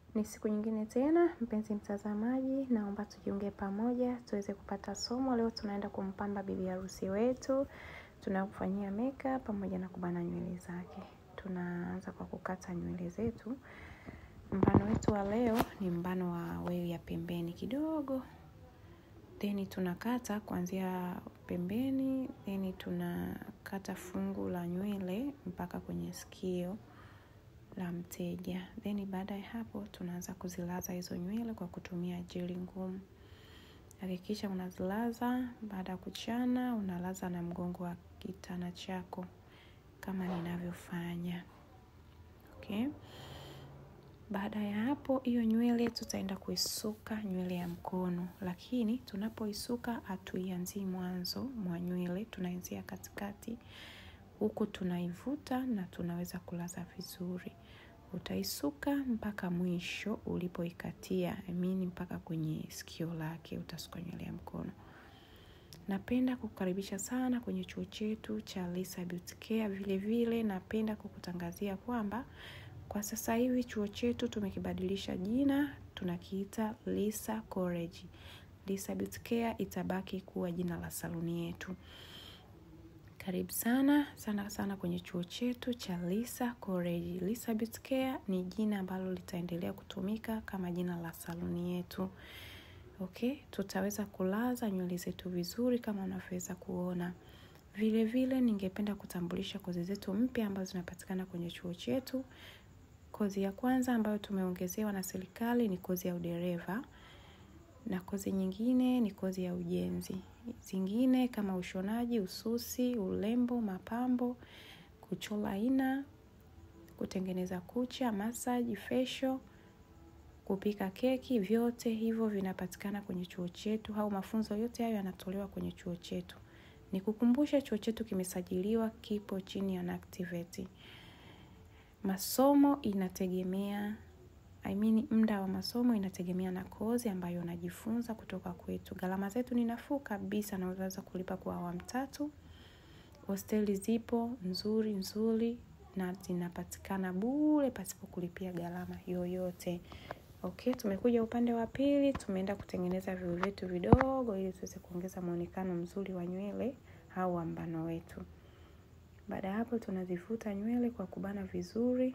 Ni siku nyingine tena, mpenzi mtazamaji, naomba tujiunge pamoja, tuweze kupata somo. Leo tunaenda kumpamba bibi harusi wetu, tunakufanyia makeup pamoja na kubana nywele zake. Tunaanza kwa kukata nywele zetu. Mbano wetu wa leo ni mbano wa wewi ya pembeni kidogo. Then tunakata kuanzia pembeni, then tunakata fungu la nywele mpaka kwenye sikio la mteja. Then baada ya hapo tunaanza kuzilaza hizo nywele kwa kutumia jeli ngumu. Hakikisha unazilaza, baada ya kuchana, unalaza na mgongo wa kitana chako kama ninavyofanya. Okay. Baada ya hapo hiyo nywele tutaenda kuisuka nywele ya mkono, lakini tunapoisuka hatuianzii mwanzo mwa nywele, tunaanzia katikati. Huku tunaivuta na tunaweza kulaza vizuri. Utaisuka mpaka mwisho ulipoikatia, I mean mpaka kwenye sikio lake utasuka nywele ya mkono. Napenda kukukaribisha sana kwenye chuo chetu cha Lisa Beauty Care. Vile vile napenda kukutangazia kwamba kwa sasa hivi chuo chetu tumekibadilisha jina, tunakiita Lisa College. Lisa Beauty Care itabaki kuwa jina la saluni yetu. Karibu sana sana sana kwenye chuo chetu cha Lisa College. Lisa Beauty Care ni jina ambalo litaendelea kutumika kama jina la saluni yetu. Okay, tutaweza kulaza nywele zetu vizuri kama unavyoweza kuona. Vile vile ningependa kutambulisha kozi zetu mpya ambazo zinapatikana kwenye chuo chetu. Kozi ya kwanza ambayo tumeongezewa na serikali ni kozi ya udereva na kozi nyingine ni kozi ya ujenzi. Zingine kama ushonaji, ususi, urembo, mapambo, kuchora aina, kutengeneza kucha, massage, facial, kupika keki, vyote hivyo vinapatikana kwenye chuo chetu au mafunzo yote hayo yanatolewa kwenye chuo chetu. Nikukumbushe chuo chetu kimesajiliwa, kipo chini ya NACTIVATE. Masomo inategemea I mean muda wa masomo inategemea na kozi ambayo unajifunza kutoka kwetu. Gharama zetu ni nafuu kabisa na unaweza kulipa kwa awamu tatu. Hosteli zipo nzuri nzuri na zinapatikana bure pasipo kulipia gharama yoyote. Okay, tumekuja upande wa pili, tumeenda kutengeneza viu vyetu vidogo ili tuweze kuongeza muonekano mzuri wa nywele au wa mbano wetu. Baada ya hapo tunazifuta nywele kwa kubana vizuri.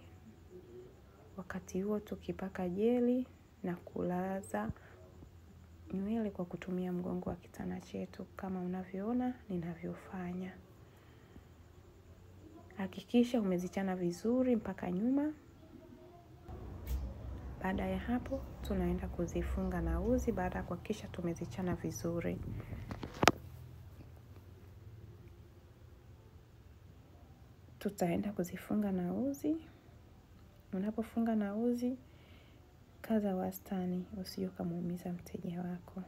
Wakati huo tukipaka jeli na kulaza nywele kwa kutumia mgongo wa kitana chetu kama unavyoona ninavyofanya. Hakikisha umezichana vizuri mpaka nyuma. Baada ya hapo tunaenda kuzifunga na uzi baada ya kuhakikisha tumezichana vizuri. Tutaenda kuzifunga na uzi. Unapofunga na uzi, kaza wastani usije ukamuumiza mteja wako.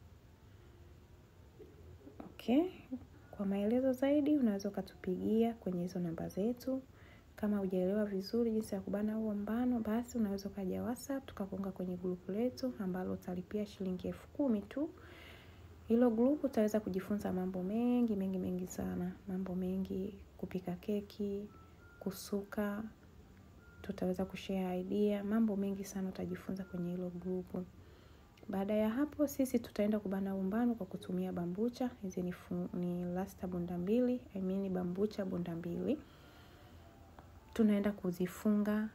Okay, kwa maelezo zaidi unaweza ukatupigia kwenye hizo namba zetu. Kama hujaelewa vizuri jinsi ya kubana huo mbano, basi unaweza ukaja WhatsApp tukakuunga kwenye grupu letu ambalo utalipia shilingi elfu kumi tu. Hilo grupu utaweza kujifunza mambo mengi mengi mengi sana, mambo mengi, kupika keki, kusuka, tutaweza kushare idea, mambo mengi sana utajifunza kwenye hilo grupu. Baada ya hapo sisi tutaenda kubana umbano kwa kutumia bambucha. Hizi ni, ni lasta bunda mbili, I mean bambucha bunda mbili. Tunaenda kuzifunga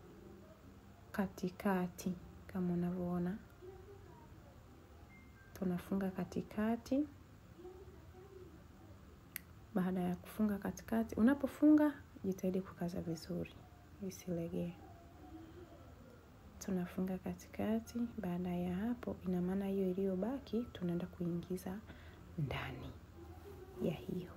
katikati kama unavyoona. Tunafunga katikati. Baada ya kufunga katikati, unapofunga jitahidi kukaza vizuri, isilegee. Tunafunga katikati. Baada ya hapo, ina maana hiyo iliyobaki tunaenda kuingiza ndani ya hiyo.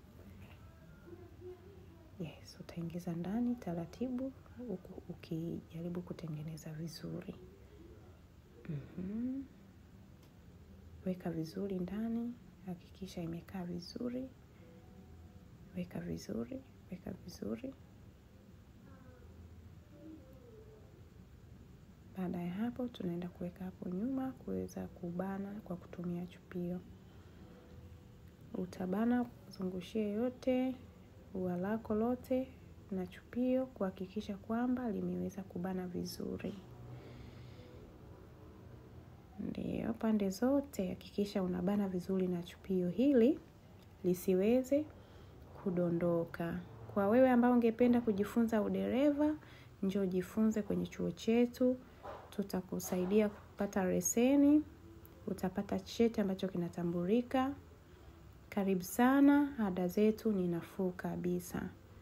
Yes, utaingiza ndani taratibu huku ukijaribu kutengeneza vizuri. Mm-hmm. Weka vizuri ndani, hakikisha imekaa vizuri. Weka vizuri, weka vizuri. Baada ya hapo tunaenda kuweka hapo nyuma kuweza kubana kwa kutumia chupio. Utabana zungushie yote ua lako lote na chupio kuhakikisha kwamba limeweza kubana vizuri. zote au pande zote, hakikisha unabana vizuri na chupio hili lisiweze kudondoka. Kwa wewe ambao ungependa kujifunza udereva, njoo jifunze kwenye chuo chetu, tutakusaidia kupata leseni, utapata cheti ambacho kinatambulika. Karibu sana, ada zetu ni nafuu kabisa.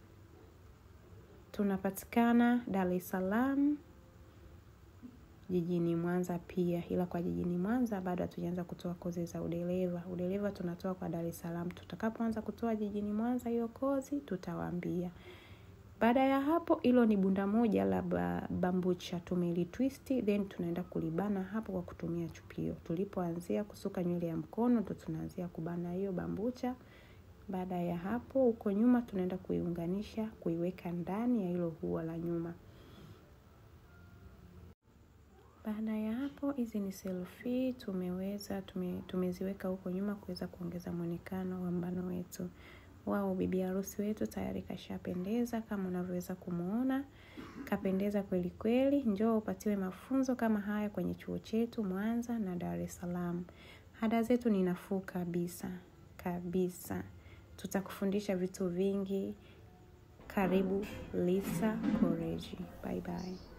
Tunapatikana Dar es Salaam, jijini Mwanza pia, ila kwa jijini Mwanza bado hatujaanza kutoa kozi za udereva. Udereva tunatoa kwa Dar es Salaam. Tutakapoanza kutoa jijini Mwanza hiyo kozi, tutawaambia. Baada ya hapo, hilo ni bunda moja la bambucha tumelitwist, then tunaenda kulibana hapo kwa kutumia chupio. Tulipoanzia kusuka nywele ya mkono, ndo tunaanzia kubana hiyo bambucha. Baada ya hapo, huko nyuma tunaenda kuiunganisha, kuiweka ndani ya hilo ua la nyuma. Baada ya hapo, hizi ni selfie tumeweza tume, tumeziweka huko nyuma kuweza kuongeza muonekano wa mbano wetu. Wao bibi harusi wetu tayari kashapendeza kama unavyoweza kumuona. Kapendeza kweli kweli. Njoo upatiwe mafunzo kama haya kwenye chuo chetu Mwanza na Dar es Salaam. Ada zetu ni nafuu kabisa kabisa. Tutakufundisha vitu vingi. Karibu Lisa College. Bye bye.